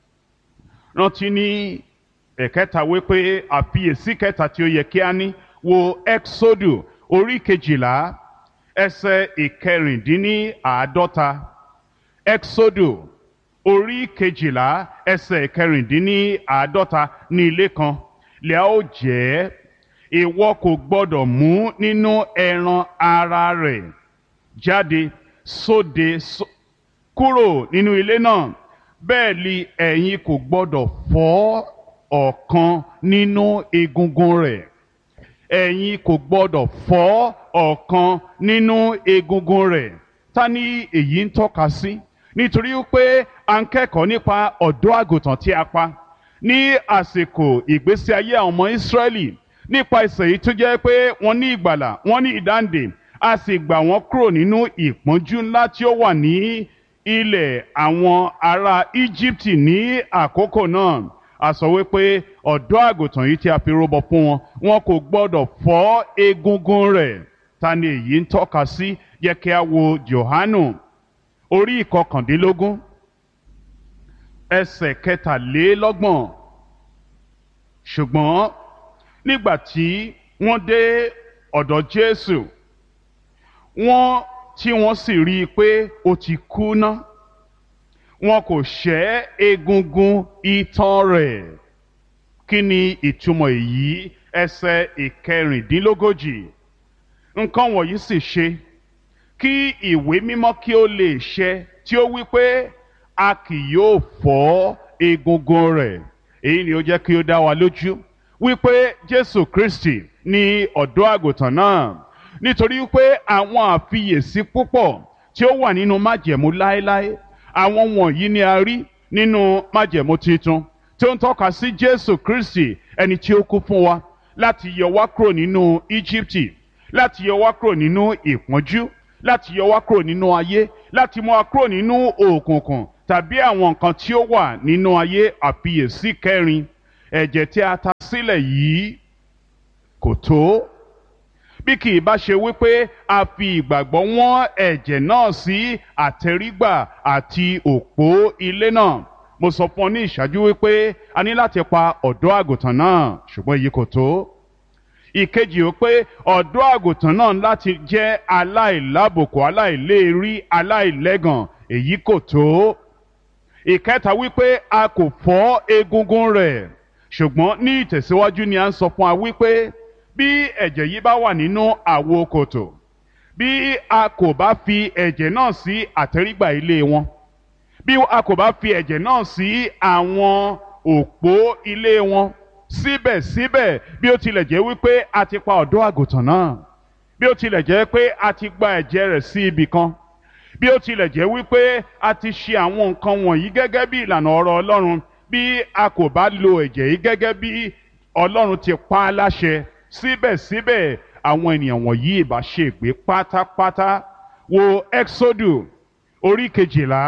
rántí ní ẹ̀kẹta wípé àfiyèsí kẹta tí ó yẹ kí a ní wo Exodus orí kejìlá ẹsẹ̀ ìkẹrìndínláàádọ́ta Exodus orí kejìlá ẹsẹ̀ ìkẹrìndínláàádọ́ta ní ilé kan lè ó jẹ́ ìwọ kò gbọ́dọ̀ mú nínú ẹran ara rẹ̀ jáde sóde kúrò nínú ilé náà bẹ́ẹ̀ ni ẹ̀yin kò gbọ́dọ̀ fọ́ ọ̀kan nínú egungun rẹ̀ ẹ̀yin kò gbọ́dọ̀ fọ́ ọ̀kan nínú egungun rẹ̀ ta ni èyí ń tọ́ka sí nítorí pé à ń kẹ́kọ̀ọ́ nípa ọ̀dọ́ àgùntàn tí a pa ní àsìkò ìgbésí ayé àwọn ọmọ Ísírẹ́lì nípa ìsẹ̀ yìí tó jẹ́ pé wọ́n ní ìgbàlà wọ́n ní ìdáǹdè a sì gbà wọ́n kúrò nínú ìpọ́njú ńlá tí ó wà ní ilẹ̀ àwọn ará Íjíbítì ní àkókò náà a sọ wípé ọ̀dọ́ àgùntàn yìí tí a fi rúbọ fún wọn wọn kò gbọ́dọ̀ fọ́ egungun rẹ̀ ta ni èyí ń tọ́ka sí yẹ kí a wo Jòhánù orí ìkọkàndínlógún ẹsẹ̀ kẹtàlélọ́gbọ̀n ṣùgbọ́n nígbà tí wọ́n dé ọ̀dọ̀ Jésù wọ́n tí wọ́n sì rí i pé ó ti kú ná wọn kò ṣẹ́ egungun itan rẹ̀ kí ni ìtumọ̀ èyí ẹsẹ̀ ìkẹrìndínlógójì nǹkan wọ̀nyí sì ṣe kí ìwé mímọ́ kí ó lè ṣẹ tí ó wí pé a kì yóò fọ́ egungun rẹ̀ èyí ni ó jẹ́ kí ó dá wa lójú wípé Jésù Kristi ni ọ̀dọ́ àgùntàn náà nítorí wípé àwọn àfiyèsí púpọ̀ tí ó wà nínú májẹ̀mú láéláé àwọn wọ̀nyí ni a rí nínú májẹ̀mú titun tí ó ń tọ́ka sí Jésù Kristi ẹni tí ó kú fún wa láti yọ wá kúrò nínú Íjíbítì láti yọ wá kúrò nínú ìpọ́njú láti yọ wá kúrò nínú ayé láti mú wa kúrò nínú òkùnkùn tàbí àwọn nǹkan tí ó wà nínú ayé àfiyèsí kẹrin ẹ̀jẹ̀ tí a ta sílẹ̀ yìí kò tó bí kì í bá ṣe wípé a fi ìgbàgbọ́ wọ́n ẹ̀jẹ̀ náà sí àtẹrígbà àti òpó ilé náà mo sọ fún ọ ní ìṣáájú wípé a ní láti pa ọ̀dọ́ àgùntàn náà ṣùgbọ́n èyí kò tó ìkejì ó pé ọ̀dọ́ àgùntàn náà láti jẹ́ aláìlábòkù aláìléèrí aláìlẹ́gàn èyí kò tó ìkẹta wípé a kò fọ́ egungun rẹ̀ ṣùgbọ́n ní ìtẹ̀síwájú ni a ń sọ fún wa wípé bí ẹ̀jẹ̀ yìí bá wà nínú àwo kòtò bí a kò bá fi ẹ̀jẹ̀ náà sí àtẹ́rígbà ilé wọn bí a kò bá fi ẹ̀jẹ̀ náà sí àwọn òpó ilé wọn síbẹ̀síbẹ̀ bí ó tilẹ̀ jẹ́ wípé a ti pa ọ̀dọ́ àgùntàn náà bí ó tilẹ̀ jẹ́ pé a ti gba ẹ̀jẹ̀ rẹ̀ sí ibì kan bí ó tilẹ̀ jẹ́ wípé a ti ṣe àwọn nǹkan wọ̀nyí gẹ́gẹ́ bí ìlànà ọ̀rọ̀ Ọlọ́run bí a kò bá lo ẹ̀jẹ̀ yìí gẹ́gẹ́ bí Ọlọ́run ti pa á láṣẹ síbẹ̀síbẹ̀ àwọn ènìyàn wọ̀nyí ìbá ṣègbé pátápátá wo Exodus orí kejìlá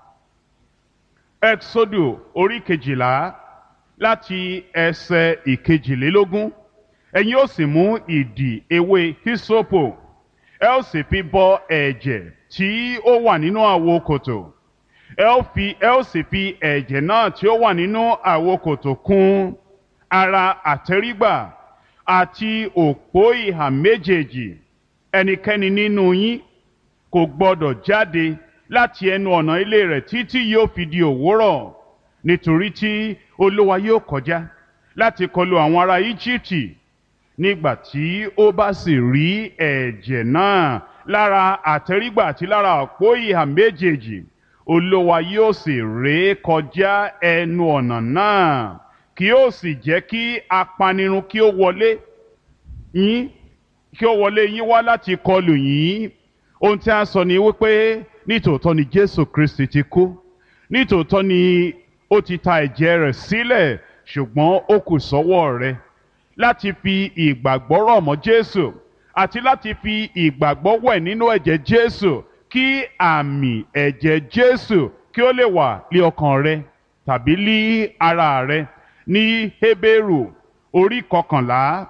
Exodus orí kejìlá láti ẹsẹ̀ ìkejìlélógún ẹ̀yin ó sì mú ìdì ewé hisopo ẹ ó sì fi bọ ẹ̀jẹ̀ tí ó wà nínú àwo kòtò ẹ ó fi ẹ ó sì fi ẹ̀jẹ̀ náà tí ó wà nínú àwo kòtò kùn ara àtẹ́rígbà àti òpó ìhà méjèèjì ẹnikẹ́ni nínú yín kò gbọdọ̀ jáde láti ẹnu ọ̀nà ilé rẹ̀ títí yóò fi di òwúrọ̀ nítorí tí olúwa yóò kọjá láti kọlu àwọn ará íjíbítì nígbà tí ó bá sì rí ẹ̀jẹ̀ náà lára àtẹrígbà àti lára òpó ìhà méjèèjì olúwa yóò sì ré kọjá ẹnu ọ̀nà náà kí ó sì jẹ́ kí apanirun kí ó wọlé yín kí ó wọlé yín wá láti kọlù yín ohun tí a sọ ni wípé nítòótọ́ ni jésù kristi ti kú nítòótọ́ ni ó ti ta ẹ̀jẹ̀ rẹ̀ sílẹ̀ ṣùgbọ́n ó kù sọ́wọ́ rẹ láti fi ìgbàgbọ́ rọ̀ mọ́ jésù àti láti fi ìgbàgbọ́ wẹ̀ nínú ẹ̀jẹ̀ jésù kí àmì ẹ̀jẹ̀ jésù kí ó lè wà lé ọkàn rẹ tàbí lé ara rẹ ní hébérù orí kọkànlá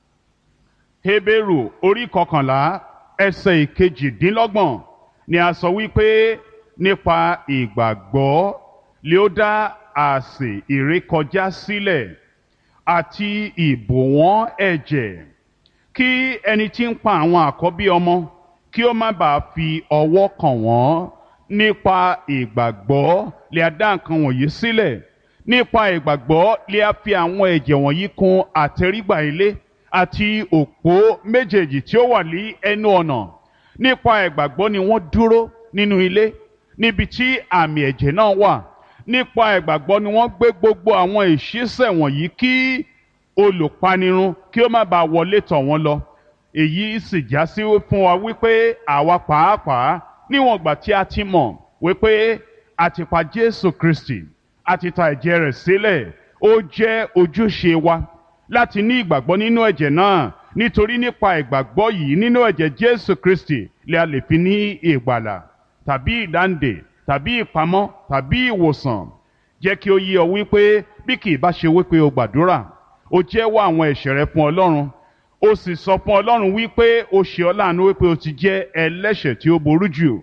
hébérù orí kọkànlá ẹsẹ̀ ìkejìdínlọ́gbọ̀n ni a sọ wípé nípa ìgbàgbọ́ lé ó dá àsè ìrékọjá sílẹ̀ àti ìbòwọ́n ẹ̀jẹ̀ kí ẹni tí ń pa àwọn àkọ́bí ọmọ kí ó má bàa fi ọwọ́ kàn wọ́n nípa ìgbàgbọ́ lè a dá nǹkan wọ̀nyí sílẹ̀ nípa ìgbàgbọ́ lè a fi àwọn ẹ̀jẹ̀ wọ̀nyí kùn àtẹrígbà ilé àti òpó méjèèjì tí ó wà ní ẹnu ọ̀nà nípa ìgbàgbọ́ ni wọ́n dúró nínú ilé níbi tí àmì ẹ̀jẹ̀ náà wà nípa ìgbàgbọ́ ni wọ́n gbé gbogbo àwọn ìṣísẹ̀ wọ̀nyí kí olùpanirun kí ó má bàa wọlé tọ̀ wọ́n lọ èyí sì já sí fún wa wípé àwa pàápàá níwọ̀n ìgbà tí a ti mọ̀ wípé a ti pa Jésù Kristi a ti ta ẹ̀jẹ̀ rẹ̀ sílẹ̀ ó jẹ́ ojúṣe wa láti ní ìgbàgbọ́ nínú ẹ̀jẹ̀ náà nítorí nípa ìgbàgbọ́ yìí nínú ẹ̀jẹ̀ Jésù Kristi lè a lè fi ní ìgbàlà tàbí ìdáǹdè tàbí ìpamọ́ tàbí ìwòsàn jẹ́ kí ó yé ọ wípé bí kì í bá ṣe wípé o gbàdúrà o jẹ́wọ́ àwọn ẹ̀ṣẹ̀ rẹ fún Ọlọ́run o sì sọ fún Ọlọ́run wípé o ṣe ọ́ láàánú wípé o ti jẹ́ ẹlẹ́ṣẹ̀ tí ó ború jù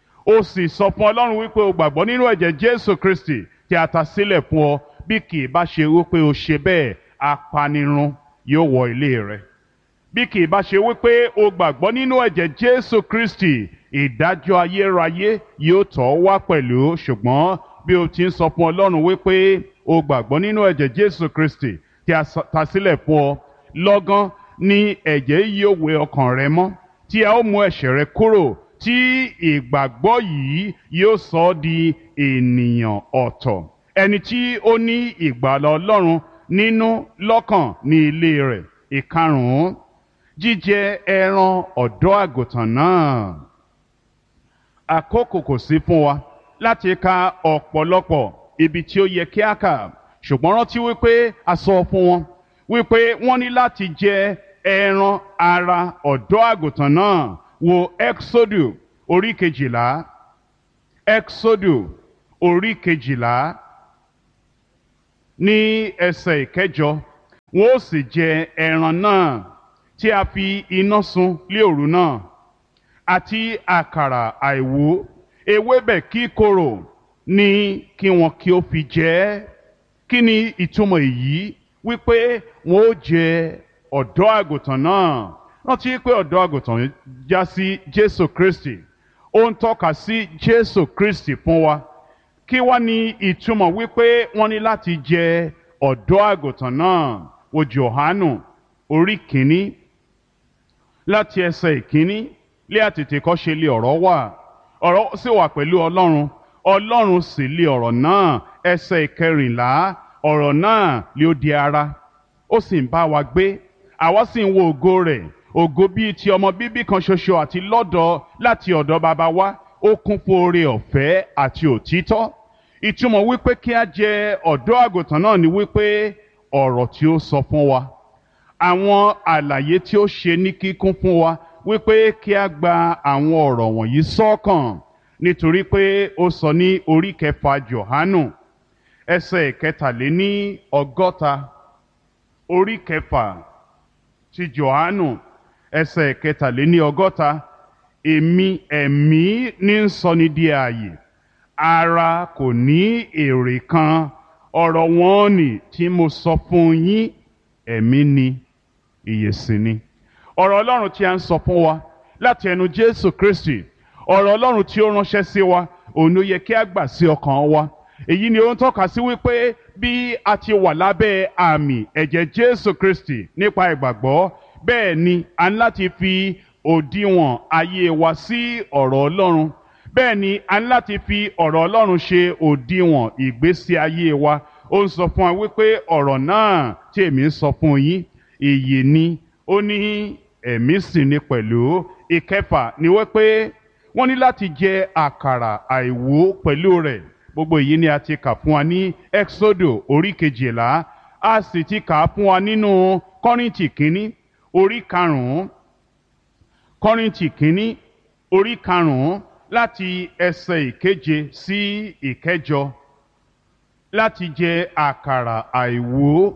o sì sọ fún Ọlọ́run wípé o gbàgbọ́ nínú ẹ̀jẹ̀ Jésù Kristi tí a ta sílẹ̀ fún ọ bí kì í bá ṣe wípé o ṣe bẹ́ẹ̀ apanirun yóò wọ ilé rẹ bí kì í bá ṣe wípé o gbàgbọ́ nínú ẹ̀jẹ̀ Jésù Kristi ìdájọ́ ayérayé yóò tọ̀ wá pẹ̀lú ṣùgbọ́n bí o ti ń sọ fún Ọlọ́run wípé o gbàgbọ́ nínú ẹ̀jẹ̀ Jésù Kristi tí a ta sílẹ̀ fún ọ lọ́gán ni ẹ̀jẹ̀ yóò wẹ ọkàn rẹ mọ́ tí a ó mú ẹ̀ṣẹ̀ rẹ kúrò tí ìgbàgbọ́ yìí yóò sọ ọ́ di ènìyàn ọ̀tọ̀ ẹni tí ó ní ìgbàlà Ọlọ́run nínú lọ́kàn ní ilé rẹ̀ ìkarùn-ún jíjẹ ẹran ọ̀dọ́ àgùntàn náà àkókò kò sí fún wa láti ka ọ̀pọ̀lọpọ̀ ibi tí ó yẹ kí a kà ṣùgbọ́n rántí wípé a sọ fún wọn wípé wọ́n ní láti jẹ ẹran ara ọ̀dọ́ àgùntàn náà wo exodu orí kejìlá exodu orí kejìlá ní ẹsẹ̀ ìkẹjọ wọn ó sì jẹ ẹran náà tí a fi iná sun lé òru náà àti àkàrà àìwú ewébẹ̀ kíkorò ní kí wọn kí ó fi jẹ ẹ́ kí ni ìtumọ̀ èyí wípé wọn ó jẹ ọ̀dọ́ àgùntàn náà rántí pé ọ̀dọ́ àgùntàn já sí Jésù Kristi ó ń tọ́ka sí Jésù Kristi fún wa kí wá ní ìtumọ̀ wípé wọ́n ní láti jẹ ọ̀dọ́ àgùntàn náà wo Jòhánù orí kìíní láti ẹsẹ̀ ìkíní lé àtètè kọ́ ṣe lé ọ̀rọ̀ wà ọ̀rọ̀ sì wà pẹ̀lú Ọlọ́run Ọlọ́run sì lé ọ̀rọ̀ náà ẹsẹ̀ ìkẹrìnlá ọ̀rọ̀ náà lé ó di ara ó sì ń bá wa gbé àwa sì ń wo ògo rẹ̀ ògo bíi ti ọmọ bíbí kan ṣoṣo àti lọ́dọ̀ láti ọ̀dọ̀ bàbá wa ó kún fún oore ọ̀fẹ́ àti òtítọ́ ìtumọ̀ wípé kí a jẹ ọ̀dọ́ àgùntàn náà ni wípé ọ̀rọ̀ tí ó sọ fún wa àwọn àlàyé tí ó ṣe ní kíkún fún wa wípé kí a gba àwọn ọ̀rọ̀ wọ̀nyí sọ́kàn nítorí pé ó sọ ní orí kẹfà Jòhánù ẹsẹ̀ kẹtàléní ọgọ́ta orí kẹfà ti Jòhánù ẹsẹ̀ kẹtàléní ọgọ́ta èmi ẹ̀mí ní ń sọni di ààyè ara kò ní èrè kan ọ̀rọ̀ wọn nì tí mo sọ fún yín ẹ̀mí ni ìyè sì ni ọ̀rọ̀ ọlọ́run tí a ń sọ fún wa láti ẹnu jésù kristi ọ̀rọ̀ ọlọ́run tí ó ránṣẹ́ sí wa òun ló yẹ kí a gbà sí ọkàn wa èyí ni ó ń tọ́ka sí wípé bí a ti wà lábẹ́ àmì ẹ̀jẹ̀ jésù kristi nípa ìgbàgbọ́ bẹ́ẹ̀ ni a ní láti fi òdiwọ̀n ayé wa sí ọ̀rọ̀ ọlọ́run bẹ́ẹ̀ ni a ní láti fi ọ̀rọ̀ ọlọ́run ṣe òdiwọ̀n ìgbésí ayé wa ó ń sọ fún wa wípé ọ̀rọ̀ náà tí èmi ń sọ fún yín ìyè ni ó ní ẹ̀mí sì ni pẹ̀lú ìkẹfà ni wípé wọ́n ní láti jẹ àkàrà àìwú pẹ̀lú rẹ̀ gbogbo èyí ni a ti kà fún wa ní exodo orí kejìlá a sì ti kà á fún wa nínú kọ́rìntì kínní orí karùn-ún kọ́rìntì kínní orí karùn-ún láti ẹsẹ̀ ìkeje sí ìkẹjọ láti jẹ àkàrà àìwú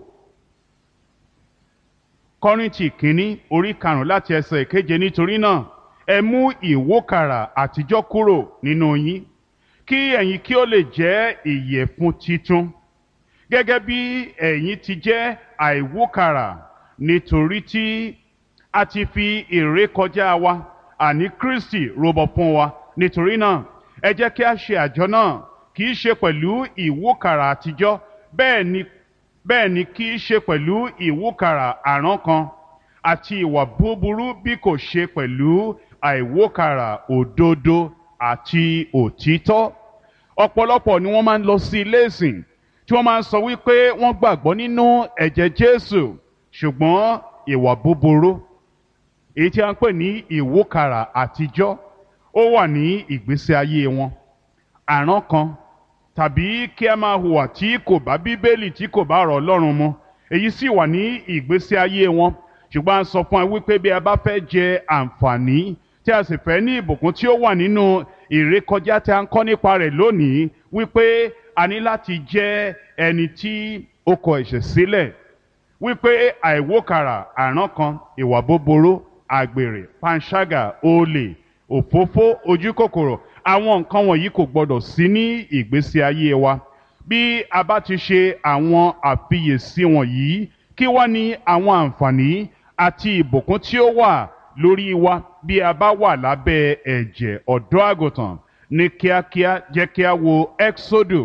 kọ́rìntì kínní orí karùn-ún láti ẹsẹ̀ ìkeje nítorí náà ẹ mú ìwókàrà àtijọ́ kúrò nínú yín kí ẹ̀yin kí ó lè jẹ́ ìyẹ̀fun titun gẹ́gẹ́ bí ẹ̀yin ti jẹ́ àìwókàrà nítorí tí a ti fi ìrékọjá wa àní Kristi rúbọ fún wa nítorí náà ẹ jẹ́ kí a ṣe àjọ náà kì í ṣe pẹ̀lú ìwókàrà àtijọ́ bẹ́ẹ̀ ni bẹ́ẹ̀ ni kì í ṣe pẹ̀lú ìwókàrà àrán kan àti ìwà búburú bí kò ṣe pẹ̀lú àìwókàrà òdodo àti òtítọ́ ọ̀pọ̀lọpọ̀ ni wọ́n máa ń lọ sí ilé ìsìn tí wọ́n máa ń sọ wípé wọ́n gbàgbọ́ nínú ẹ̀jẹ̀ Jésù ṣùgbọ́n ìwà búburú èyí tí a ń pè ní ìwókàrà àtijọ́ ó wà ní ìgbésí ayé wọn àrán kan tàbí kí a máa hùwà tí kò bá bíbélì tí kò bá ọ̀rọ̀ Ọlọ́run mu èyí sì wà ní ìgbésí ayé wọn ṣùgbọ́n a sọ fún wa wípé bí a bá fẹ́ jẹ àǹfààní tí a sì fẹ́ ní ìbùkún tí ó wà nínú ìrékọjá tí a ń kọ́ nípa rẹ̀ lónìí wípé a ní láti jẹ́ ẹni tí ó kọ ẹ̀ṣẹ̀ sílẹ̀ wípé àìwókàrà àrán kan ìwà búburú àgbèrè panṣágà olè òfófó ojúkòkòrò àwọn nǹkan wọ̀nyí kò gbọdọ̀ sí ní ìgbésí ayé wa bí a bá ti ṣe àwọn àfiyèsí wọ̀nyí kí wá ní àwọn àǹfààní àti ìbùkún tí ó wà lórí wa bí a bá wà lábẹ́ ẹ̀jẹ̀ ọ̀dọ́ àgùntàn ní kíákíá jẹ́ kí a wo exodo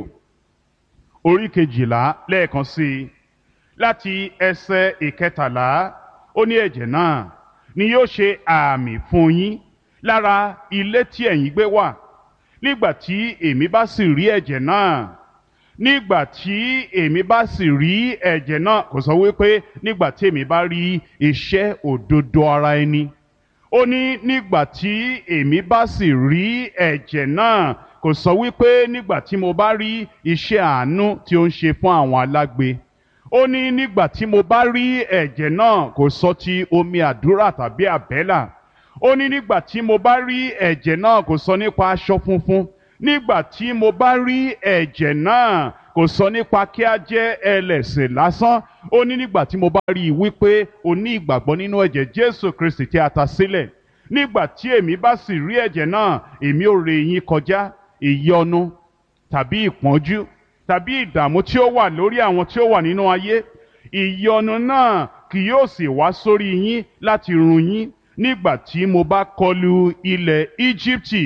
orí kejìlá lẹ́ẹ̀kan sí i láti ẹsẹ̀ ìkẹtàlá ó ní ẹ̀jẹ̀ náà ni yóò ṣe àmì fún yín lára ilé tí ẹ̀yin gbé wà nígbà tí èmi bá sì rí ẹ̀jẹ̀ náà nígbà tí èmi bá sì rí ẹ̀jẹ̀ náà kò sọ wípé nígbà tí èmi bá rí iṣẹ́ òdodo ara ẹni ó ní nígbà tí èmi bá sì rí ẹ̀jẹ̀ náà kò sọ wípé nígbà tí mo bá rí iṣẹ́ àánú tí ó ń ṣe fún àwọn alágbe ó ní nígbà tí mo bá rí ẹ̀jẹ̀ náà kò sọ ti omi àdúrà tàbí àbẹ́là ó ní nígbà tí mo bá rí ẹ̀jẹ̀ náà kò sọ nípa aṣọ funfun nígbà tí mo bá rí ẹ̀jẹ̀ náà kò sọ nípa kí a jẹ́ ẹlẹ́sìn lásán ó ní nígbà tí mo bá rí i wípé o ní ìgbàgbọ́ nínú ẹ̀jẹ̀ Jésù Kristi tí a ta sílẹ̀ nígbà tí èmi bá sì rí ẹ̀jẹ̀ náà èmi ò rè yín kọjá ìyọnu tàbí ìpọ́njú tàbí ìdààmú tí ó wà lórí àwọn tí ó wà nínú ayé ìyọnu náà kì yóò sì wá sórí yín láti run yín nígbà tí mo bá kọlu ilẹ̀ Íjíbítì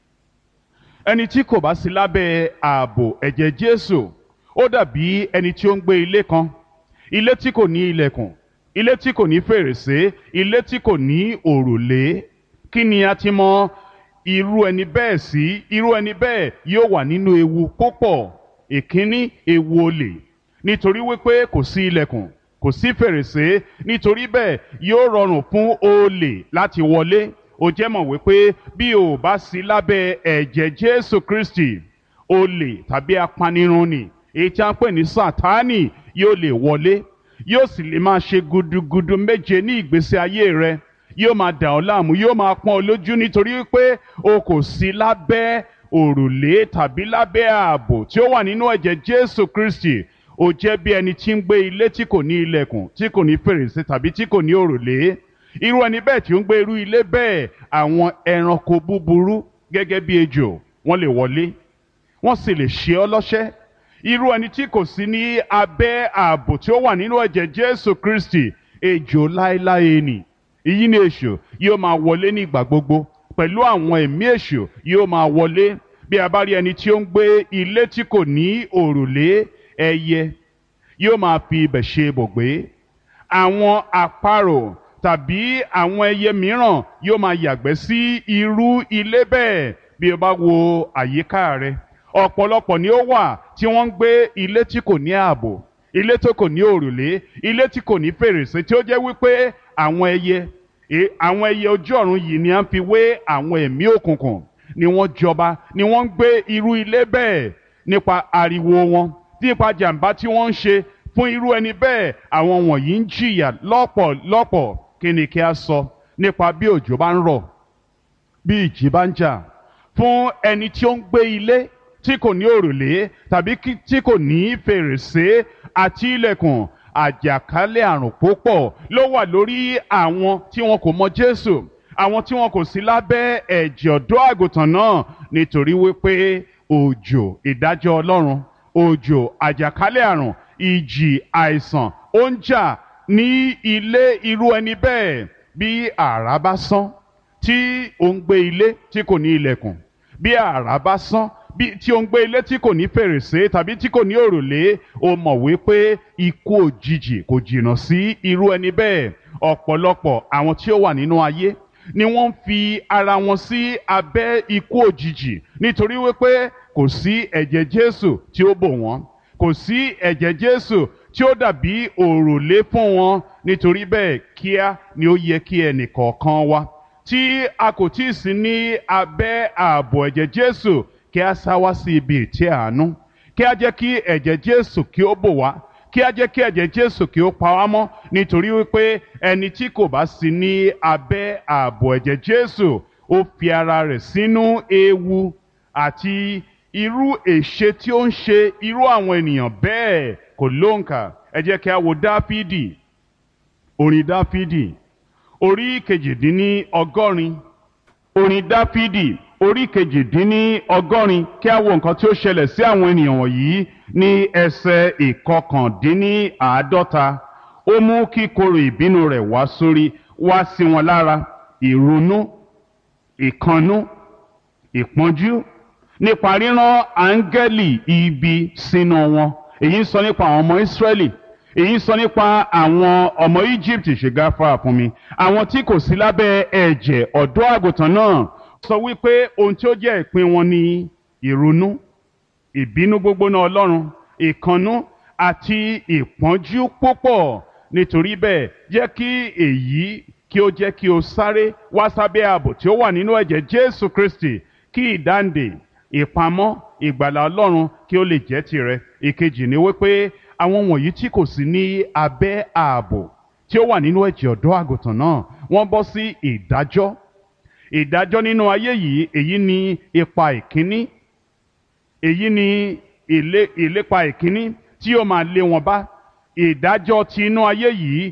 ẹni tí kò bá sí lábẹ́ ààbò ẹ̀jẹ̀ Jésù ó dàbí ẹni tí ó ń gbé ilé kan ilé tí kò ní ilẹ̀kùn ilé tí kò ní fèrèsé ilé tí kò ní òrùlé kí ni a ti mọ irú ẹni bẹ́ẹ̀ sí irú ẹni bẹ́ẹ̀ yóò wà nínú ewu púpọ̀ ìkíní ewu olè nítorí wípé kò sí ilẹ̀kùn kò sí fèrèsé nítorí bẹ́ẹ̀ yóò rọrùn fún olè láti wọlé ó jẹ́ mọ̀ wípé bí o bá sí lábẹ́ ẹ̀jẹ̀ Jésù Kristi olè tàbí apanirun ni èyí tí a ń pè ní Sátánì yóò lè wọlé yóò sì lè máa ṣe gudugudu méje ní ìgbésí ayé rẹ yóò máa dà ọ́ láàmú yóò máa pọ́n ọ lójú nítorí wípé o kò sí lábẹ́ òrùlé tàbí lábẹ́ ààbò tí ó wà nínú ẹ̀jẹ̀ Jésù Kristi ó jẹ́ bí ẹni tí ń gbé ilé tí kò ní ilẹ̀kùn tí kò ní fèrèsé tàbí tí kò ní òrùlé irú ẹni bẹ́ẹ̀ tí ó ń gbé irú ilé bẹ́ẹ̀ àwọn ẹranko búburú gẹ́gẹ́ bí ejò wọ́n lè wọlé wọ́n sì lè ṣe ọ́ lọ́ṣẹ́ irú ẹni tí kò sí ní abẹ́ ààbò tí ó wà nínú ẹ̀jẹ̀ Jésù Kristi ejò láéláé nì èyí ni èṣù yóò máa wọlé ní ìgbà gbogbo pẹ̀lú àwọn ẹ̀mí èṣù yóò máa wọlé bí a bá rí ẹni tí ó ń gbé ilé tí kò ní òrùlé ẹyẹ yóò máa fi ibẹ̀ ṣe ibùgbé àwọn àparò tàbí àwọn ẹyẹ mìíràn yóò máa yàgbẹ́ sí irú ilé bẹ́ẹ̀ bí o bá wo àyíká rẹ ọ̀pọ̀lọpọ̀ ni ó wà tí wọ́n ń gbé ilé tí kò ní ààbò ilé tó kò ní òrùlé ilé tí kò ní fèrèsé tí ó jẹ́ wípé àwọn ẹyẹ àwọn ẹyẹ ojú ọ̀run yìí ni à ń fi wé àwọn ẹ̀mí òkùnkùn ni wọ́n jọba ni wọ́n ń gbé irú ilé bẹ́ẹ̀ nípa ariwo wọn nípa jàǹbá tí wọ́n ń ṣe fún irú ẹni bẹ́ẹ̀ àwọn wọ̀nyí ń jìyà lọ́pọ̀lọpọ̀ kí ni kí a sọ nípa bí òjò bá ń rọ̀ bí ìjì bá ń jà fún ẹni tí ó ń gbé ilé tí kò ní òrùlé tàbí tí kò ní fèrèsé àti ilẹ̀kùn àjàkálẹ̀ àrùn púpọ̀ ló wà lórí àwọn tí wọn kò mọ Jésù àwọn tí wọn kò sí lábẹ́ ẹ̀jẹ̀ ọ̀dọ́ àgùntàn náà nítorí wípé òjò ìdájọ́ Ọlọ́run òjò àjàkálẹ̀ àrùn ìjì àìsàn ó ń jà ní ilé irú ẹni bẹ́ẹ̀ bí àrá bá sán tí ó ń gbé ilé tí kò ní ilẹ̀kùn bí àrá bá sán bí tí ó ń gbé ilé tí kò ní fèrèsé tàbí tí kò ní òrùlé ó mọ̀ wípé ikú òjijì kò jìnnà sí irú ẹni bẹ́ẹ̀ ọ̀pọ̀lọpọ̀ àwọn tí ó wà nínú ayé ni wọ́n ń fi ara wọn sí abẹ́ ikú òjijì nítorí wípé kò sí ẹ̀jẹ̀ Jésù tí ó bò wọ́n kò sí ẹ̀jẹ̀ Jésù tí ó dàbí òrùlé fún wọn nítorí bẹ́ẹ̀ kíá ni ó yẹ kí ẹnìkọ̀ọ̀kan wa tí a kò tí ì sí ní abẹ́ ààbò ẹ̀jẹ̀ Jésù kí a sá wá sí ibi ìtẹ́ àánú kí a jẹ́ kí ẹ̀jẹ̀ Jésù kí ó bò wá kí a jẹ́ kí ẹ̀jẹ̀ Jésù kí ó pa wá mọ́ nítorí wípé ẹni tí kò bá sí ní abẹ́ ààbò ẹ̀jẹ̀ Jésù ó fi ara rẹ̀ sínú ewu àti irú èṣe tí ó ń ṣe irú àwọn ènìyàn bẹ́ẹ̀ kò lóǹkà ẹ jẹ́ kí a wo Dáfídì orin Dáfídì orí kejìdínní ọgọ́rin orin Dáfídì orí kejìdínní ọgọ́rin kí a wo nǹkan tí ó ṣẹlẹ̀ sí àwọn ènìyàn wọ̀nyí ní ẹsẹ̀ ìkọkàndínní àádọ́ta ó mú kíkorò ìbínú rẹ̀ wá sórí wá sí wọn lára ìrunú ìkannú ìpọ́njú nípa ríran áńgẹ́lì ibi sínú wọn èyí ń sọ nípa àwọn ọmọ Ísírẹ́lì èyí ń sọ nípa àwọn ọmọ Egypt ṣègáfà fún mi àwọn tí kò sí lábẹ́ ẹ̀jẹ̀ ọ̀dọ́ àgùntàn náà sọ wípé ohun tí ó jẹ́ ìpín wọn ni ìrunú ìbínú gbógbóná Ọlọ́run ìkannú àti ìpọ́njú púpọ̀ nítorí bẹ́ẹ̀ jẹ́ kí èyí kí ó jẹ́ kí o sáré wá sábẹ́ ààbò tí ó wà nínú ẹ̀jẹ̀ Jésù Kristi kí ìdáǹdè ìpamọ́ ìgbàlà Ọlọ́run kí ó lè jẹ́ tirẹ̀ ìkejì ni wípé àwọn wọ̀nyí tí kò sí ní abẹ́ ààbò tí ó wà nínú ẹ̀jẹ̀ ọ̀dọ́ àgùntàn náà wọ́n bọ́ sí ìdájọ́ ìdájọ́ nínú ayé yìí èyí ni ipa ìkíní èyí ni ìlépa ìkíní tí ó máa lé wọn bá ìdájọ́ ti inú ayé yìí